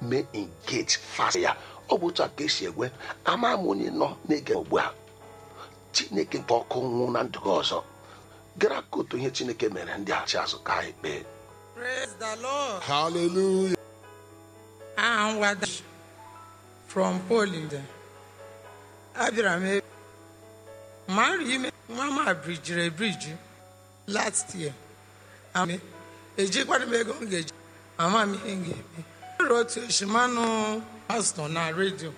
mee engage fast ya ọ bụ otu a ka esi egwe ama m onye nọ na-ege ugbu a chineke nke ọkụ nwụ na ndụ gị ọzọ gara ka otu ihe chineke mere ndị achị azụ ka anyị kpee Praise the Lord. Hallelujah. I am Wada from Poland. Abịara m ebe mara ime nwa m abrijiri ebriji last year. Ame ejikwara m ego m ga-eji ama m ihe m ga-eme. Enwere otu eshimanụ pastọ na redio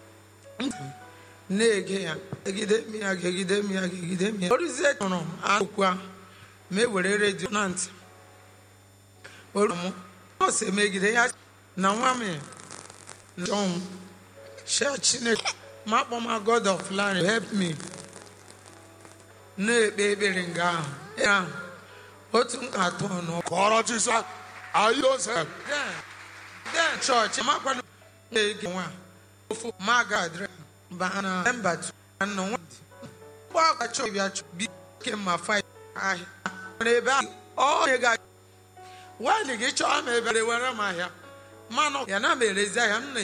na-ege ya egide m ya gegide m ya gegide m ya orizie tụrụ m akụkụ ahụ ma e were redio na ntị olu m ọ sị megide ya na nwa m njọ m shia chineke ma kpọ ma god of land help me na-ekpe ekpere nga ahụ Ekpere ahụ otu nka atọ ọnụ Kọrọ Jisọs. Are you yourself? den den chọọchị makwanụ na-ege nwa ofu ma ga adịrị ba na mba tu na nwa dị mgbe akwa chọọ bịa chọọ bi ke ma fa ahịa nwere ebe ahụ ọ nye ga nwaanyị gị chọọ m ebe were m ahịa mmanụ ya na m erezi ahịa m na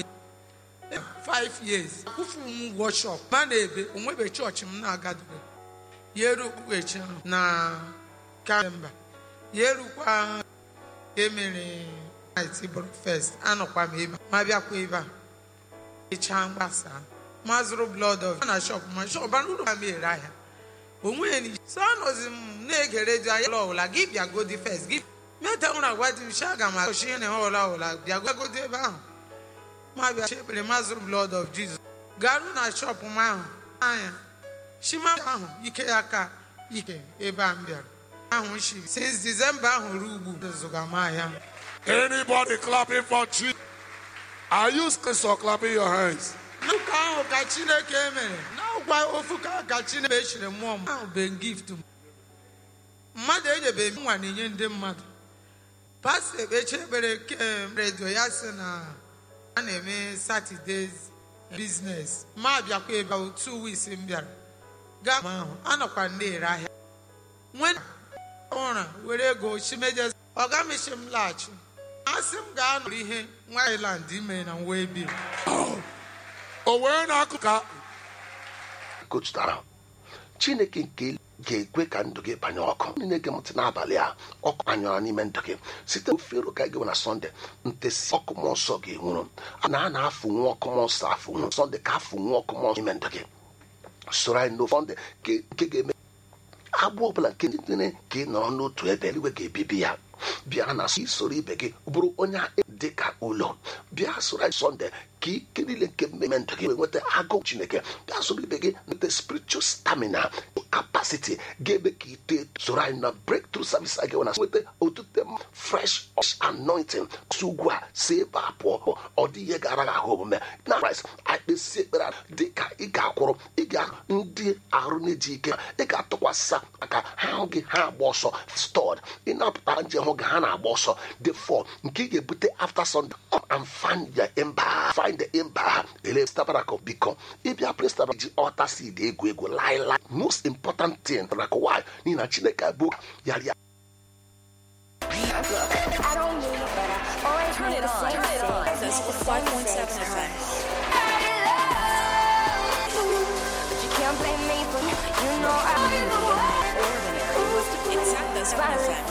5 years akwụfu m ụgwọ shọp ma na ebe onwebe chọọchị m na-agadobe ya eru okpukpechi ahụ na kamba ya erukwa emere night bụrụ fest anọkwa m ebe a, ma bịakwa ebe a ịchaa mgbasa ma zụrụ blood of na shop ma shop anụ ụlọ m ere ahịa onwe ni so anọzi m na-ege redio anya ụlọ ọbụla gị bịa godi fest gị meta nwere agwa dị uche aga m agọchi ihe na ọbụla ọbụla bịa godi ebe ahụ ma bịa chekpere ma zụrụ blood of jesus garụ na shop m ahụ anya shima ahụ ike ya ka ike ebe a m bịara ahụ shi since december ahụ ruo ugbu zụga m ahịa Anybody clapping for Jesus? Are you still clapping your hands? n'ụka ahụ ka chineke mere n'ọkwa ofu ka ka chineke echiri mmụọ m ahụ be gift m mmadụ enyebe m nwa na-enye ndị mmadụ pastọ ekpechi ekpere kem redio ya sị na a na-eme satọdes biznes ma bịakwa ebe ahụ two weeks m bịara gaa m ahụ anọkwa m na-ere ahịa nwe ụra were ego chimeje ọga mechi m laghachi asị m gaa nụrụ ihe nwa island ime na nwa ebiri O wee na-akụ ka kotutara chineke nke ga-ekwe ka ndụ gị banye ọkụ ndị na-ege m ntị n'abalị a ọkụ anyụra n'ime ndụ gị site ofere ụka gị na sọnde ntesi ọkụ mmụọ nsọ ga-enwuru na a na-afụnwu ọkụ mmụọ nsọ afụnwu sọnde ka afụnwu ọkụ mmụọ nsọ n'ime ndụ gị soro anyị n'ofe sọnde nke nke ga-eme agbụ ọbụla nke niile ka ị nọrọ n'otu ebe eluigwe ga-ebibi ya bịa na isoro ibe gị bụrụ onye dị ka ụlọ bịa soro anyị sọnde ka ike niile nke mmemme ndụ gị wee nweta agụụ chineke bịa soro ibe gị nweta spiritual stamina capacity ga-eme ka ite soro anyị na breakthrough service a ga-enwe na nweta otute fresh anointing si ugwu a si ebe a pụọ ọ dị ihe gara gị ahụ omume na Christ akpesi ekpere a dị ka ị ga-akwụrụ ị ga ndị arụ na-eji ike ị ga-atụkwasị aka ha hụ gị ha agba ọsọ stọd ị na-apụta nje hụ gị ha na-agba ọsọ the four nke ị ga-ebute after Sunday come and find the ember find the ember ele tabernacle biko ịbịa place tabernacle ji ọta seed egwu egwu laịla most important thing tabernacle why n'ihi na chineke bụ yara ya I don't need it, but I always Turn it on. Turn it on. This is 5.7 FM. But you can't blame me for you know I Ordinary. It's at this FM.